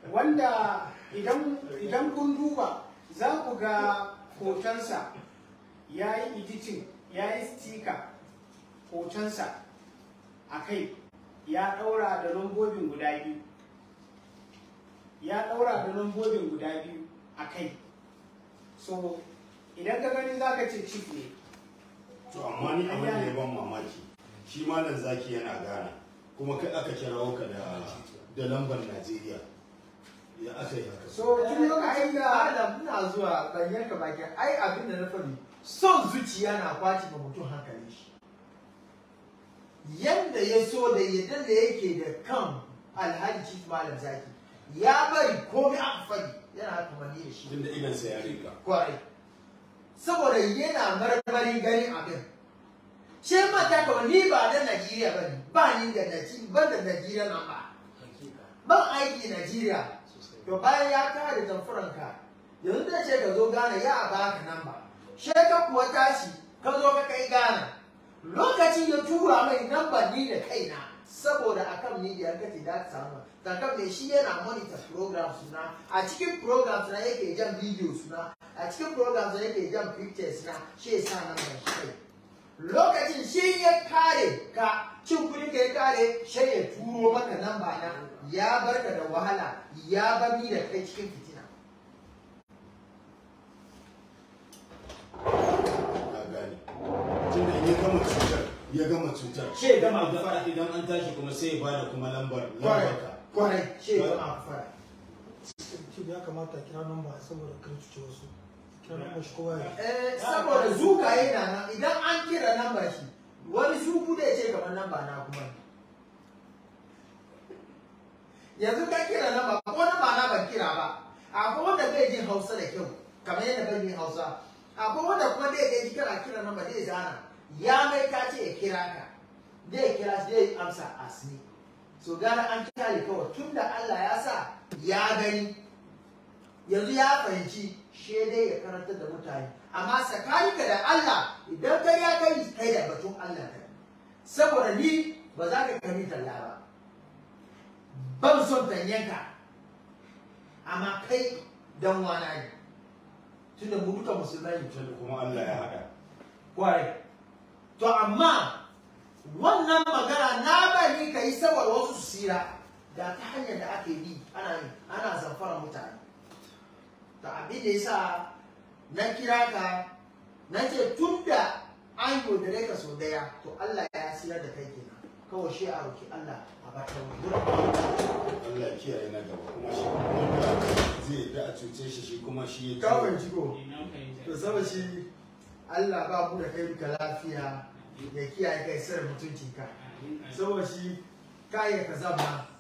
wanda idan idan kun duba za ku ga hotonsa ya yi editing ya yi sticker hotonsa a kai ya ɗaura da lambobin guda biyu ya ɗaura da lambobin guda biyu a kai so idan ka gani za ka ce chief ne to amma ni abin da ya ban mamaki shi malam zaki yana gana kuma kai aka kirawo ka da da lambar Najeriya ya aka yi haka so tun lokacin da Adam ina zuwa ban yanka baki ai abin da na faɗi son zuciya na kwaci ma mutum hankali shi yanda ya so da yadda da yake da kan alhaji chief malam zaki ya bari komai aka faɗi yana haka mani da shi tunda idan sa ya rika kwarai saboda yana marmarin ganin abin ce mata kawai ni ba da Najeriya ba ne ba ni da Najeriya ban da Najeriya nan ba ban aiki Najeriya to bayan ya kare tamfuranka yanzu da ce ka zo Ghana ya baka nan ba she ka kuwa tashi ka zo ka kai Ghana lokacin ya tura mai namba ni da kaina saboda akan media ka ce da ka samu takan mai shi yana monitor program suna a cikin program suna yake jan video suna a cikin program suna yake jan pictures na shi ya sa nan da shi kai lokacin shi ya kare ka cin kuɗi ka ya kare shi ya turo maka namba na ya barka da wahala ya bar ni da kai cikin fitina na gane tunda in ya gama cutar ya gama cutar Shi ya gama Idan- fara. idan an tashi kuma sai ya bada kuma lambar kwarai lambar ka kwarai shi ya gama fara Chief ya kamata a kira namba saboda kar cuce wasu. Kira namba shi kowa ya. Eh, saboda zukaye na nan idan an kira namba shi wani zuku da ya ce kamar namba na kuma ne. yanzu ka kira namba ko namba na ban kira ba akwai wanda bai jin hausa da kyau kamar yadda bai jin hausa akwai wanda kuma zai ji kana kira namba zai zana ya mai ka ce ya kira ka zai kira shi zai amsa asni so gara an kyale kawai tunda Allah ya sa ya gani yanzu ya fahimci shi dai ya karantar da mutane amma tsakaninka da Allah idan kai ya kai kai da batun Allah kai saboda ni ba za ka kami talla ba ban son tanyanka amma kai dan wana ne tunda mu duka musulmai ne tunda kuma Allah ya haɗa kwarai to amma wannan magana na bari ka yi saboda wasu su sira da ta hanyar da ake bi ana yi ana zamfara mutane to abin da yasa na kira ka na ce tun da an yaudare ka sau daya to Allah ya sirar da kai kenan kawai shi a roki Allah a bata wurin Allah ya kiyaye na gaba kuma shi wanda zai da a cuce shi shi kuma shi ya kawai jiko to saboda shi Allah ba mu da kai duka lafiya ya kiyaye kai sirrin mutuncinka saboda shi kaya ka zama